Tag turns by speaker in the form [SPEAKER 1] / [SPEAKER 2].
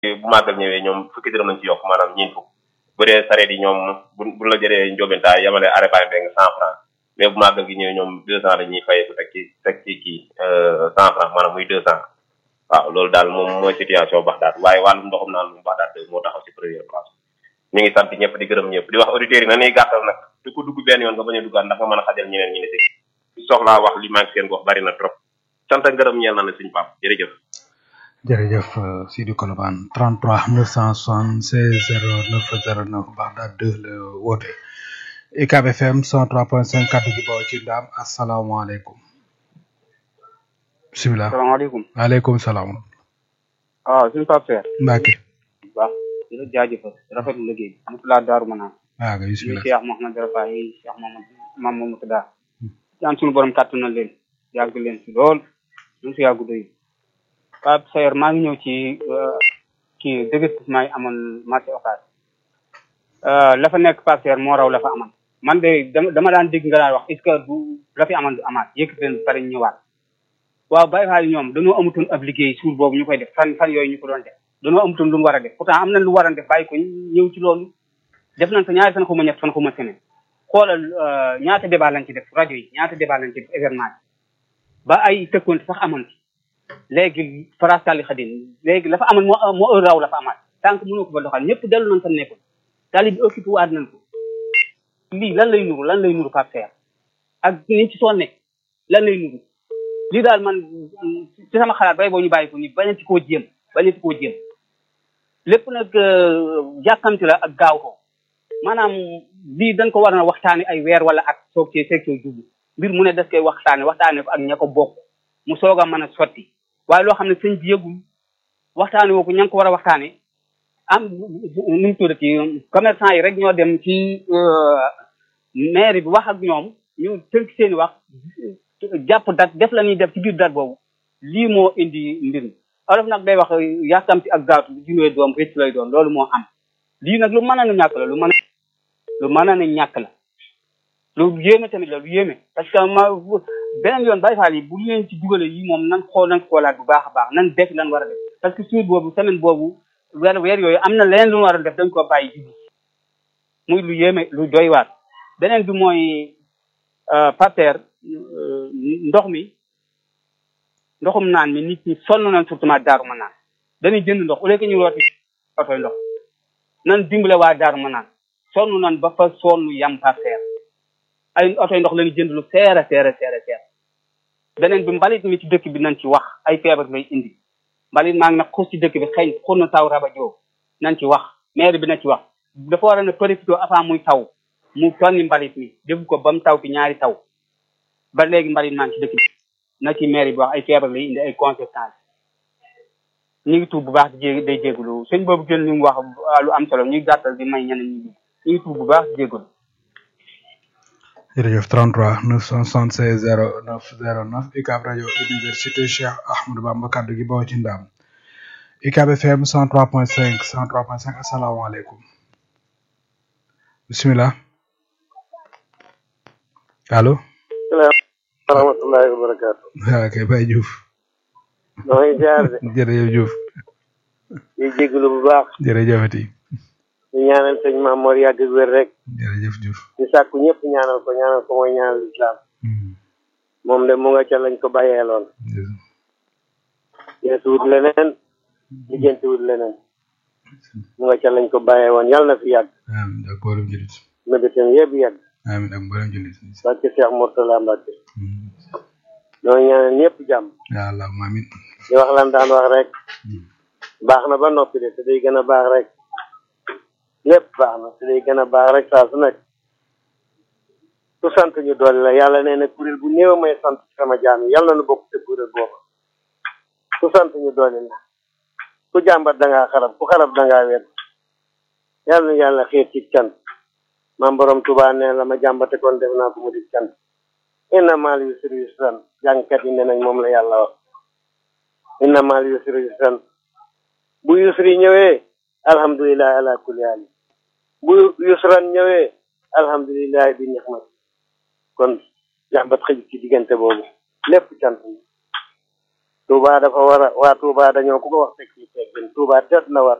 [SPEAKER 1] bu màggal ñëwee ñoom fukki dërëm lañ ci yokk maanaam ñiin fukk bu dee sareet yi ñoom bu bu la jëlee njóobentaay yamale arrêt bàyyi mbéy nga cent franc mais bu màggal gi ñëwee ñoom deux cent la ñuy fayee ku teg ci teg ci kii cent franc maanaam muy deux cent waaw loolu daal moom mooy situation bax daal waaye wàllum ndoxum naan lu bax daal moo taxaw si première place ñu ngi sant ñëpp di gërëm ñëpp di wax auditeurs yi na ñuy gàttal nag du ko dugg benn yoon nga bañ a duggaat ndax nga mën a xajal ñeneen ñi ne si soxlaa wax li manque seen gox bari na trop sant ak gërëm ñeel na la suñu pap jërëjëf
[SPEAKER 2] jërëjëf Sidi Kolobane 33 976 09 09 Bagdad 2 la woote UCAB FM 103.5 kaddu gi bawoo ci ndaam asalaamaaleykum bisimilah
[SPEAKER 3] salaamaaleykum
[SPEAKER 2] waaleykum salaam
[SPEAKER 3] waaw suñu Pape Seer
[SPEAKER 2] Mbacke
[SPEAKER 3] baax di la jaajëfal rafetlu liggéey mutulaa daaru ma naan
[SPEAKER 2] waaw nga
[SPEAKER 3] ñu
[SPEAKER 2] bisimilah
[SPEAKER 3] Cheikh Mouhamed Rafa yi Cheikh Mouhamed mam Mamadou Daa ñaan suñu borom kàttanal leen yàgg leen si lool ñu si yàggu doy Pape Seer maa ngi ñëw ci kii déguerpissement yi amoon marché Ocass la fa nekk Pape Seer moo raw la fa amoon man de dama dama daan dégg nga daan wax est-ce que du la fi amoon du amaat yëkkati leen pare ñëwaat waaw Baye Fall ñoom dañoo amutoon ab liggéey suur boobu ñu koy def fan fan yooyu ñu ko doon def dañoo amutoon lu mu war a def pourtant am nañ lu war a def bàyyi ko ñëw ci loolu def nañ fa ñaari fan ko ma ñett fan ko ma semaine xoolal ñaata débat lañ ci def rajo yi ñaata débat lañ ci def événement yi ba ay tëkkoonte sax amoon ci léegi faras tali xadin léegi la fa amoon moo moo heure raw la fa amaat tant que mënoo ko ba doxal ñëpp dellu nañ fa nekkoon tali bi occupé waat nañ ko lii lan lay nuru lan lay nuru Pape Seer ak niñ ci sonne lan lay nuru lii daal man ci sama xalaat bay boo ñu bàyyi ko ni bañati koo jéem bañati koo jéem lépp nag jàkkamti la ak gaaw ko maanaam lii dañ ko war a waxtaane ay weer wala at soog cee seeg cee jublu mbir mu ne das koy waxtaane waxtaane ko ak ña ko bokk mu soog a mën a sotti waaye loo xam ne sëñ bi yëgul waxtaane woo ko ña ngi ko war a waxtaane am nu mu tuddati commerçant yi rek ñoo dem ci maire bi wax ak ñoom ñu tënk seeni wax jàpp dat def la ñuy def ci biir dat boobu lii moo indi mbir mi olof nag day wax yàkkamti ak gaatu bu junee doom rëcc lay doon loolu moo am lii nag lu mën a na ñàkk la lu mën a lu mën a na ñàkk la lu yéeme tamit la lu yéeme parce que ma beneen yoon Baye Fall yi bu leen ci dugale yi moom nan xool nan xoolaat bu baax a baax nan def lan war a def parce que suur boobu semaine boobu weer weer yooyu am na leneen lu mu war a def dañ ko bàyyi jibi muy lu yéeme lu doy waat beneen bi mooy pater ndox mi ndoxum naan mi nit ñi sonn nañ surtout daaru ma naan dañuy jënd ndox au lieu que ñu rooti otoy ndox nan dimbale waa daaru ma naan sonn nañ ba fa sonn yam pater ay otoy ndox la ñu jënd lu seer a seer a seer a seer beneen bi mbalit mi ci dëkk bi nañ ci wax ay feebar lay indi mbalit maa ngi nag xus ci dëkk bi xëy xur na taw raba joo nañ ci wax maire bi nañ ci wax dafa war a na profité avant muy taw mu tonni mbalit mi dégg ko ba mu taw ci ñaari taw ba léegi mbalit maa ngi ci dëkk bi na ci maire bi wax ay feebar lay indi ay conséquences ñu ngi tuub bu baax di jé day jégalu sëñ boobu gën li mu wax lu am solo ñuy gàttal di may ñeneen ñi ñu ngi tuub bu baax di jégalu
[SPEAKER 2] jërëjëf 33 976 09 09 UCAB rajo université Cheikh Ahmadou Bamba kaddu gi bawoo ci ndaam UCAB FM 103.5 103.5 asalaamaaleykum bisimilah allo.
[SPEAKER 4] salaamaaleykum wa rahmatullahi wa barakaatu.
[SPEAKER 2] waaw kay Baye Diouf.
[SPEAKER 4] maa ngi ziar de.
[SPEAKER 2] jërëjëf Diouf.
[SPEAKER 4] di jégalu bu baax.
[SPEAKER 2] jërëjëfati.
[SPEAKER 4] ñu ñaanal sëñ Maam Mor yàgg ak wér rek.
[SPEAKER 2] jërëjëf Diouf.
[SPEAKER 4] ñu sàkku ñëpp ñaanal ko ñaanal ko mooy ñaanal islam. moom de mu nga ca lañ ko bàyyeeloon. yeesu wut leneen. lijjanti wut leneen. mu nga ca lañ ko bàyyee woon yàlla na fi yàgg.
[SPEAKER 2] amiin ak mboolem jullit.
[SPEAKER 4] mébétam yëpp yàgg.
[SPEAKER 2] amiin ak mboolem jullit.
[SPEAKER 4] barke Cheikh Mourtala Mbacke. ñoo ñaanal ñëpp jàmm.
[SPEAKER 2] ya allahumma amiin.
[SPEAKER 4] di wax lan daan wax rek. baax na ba noppi de te day gën a baax rek. lépp baax na te day gën a baax rek saa su nekk. ku sant ñu doole la yàlla nee na kuréel bu néew may sant sama jaam yi yàlla na nu bokk te kuréel boobu. ku sant ñu doole la. ku jàmbat da ngaa xarab ku xarab da ngaa wet. yàlla na yàlla xiir ci cant. maam borom Tuubaa nee la ma jàmbate kon def naa ko mu di cant. inna maal yusri yusran jàngkat yi nee nañ moom la yàlla wax. inna maal yusri yusran bu yusri ñëwee alhamdulilah ala kulli haal bu yusran ñëwee alhamdulilah bi nixmat kon jàmbat xëj ci diggante boobu lépp cant Touba dafa war a waa Touba dañoo ku ko wax teg ci teggin Touba jot na war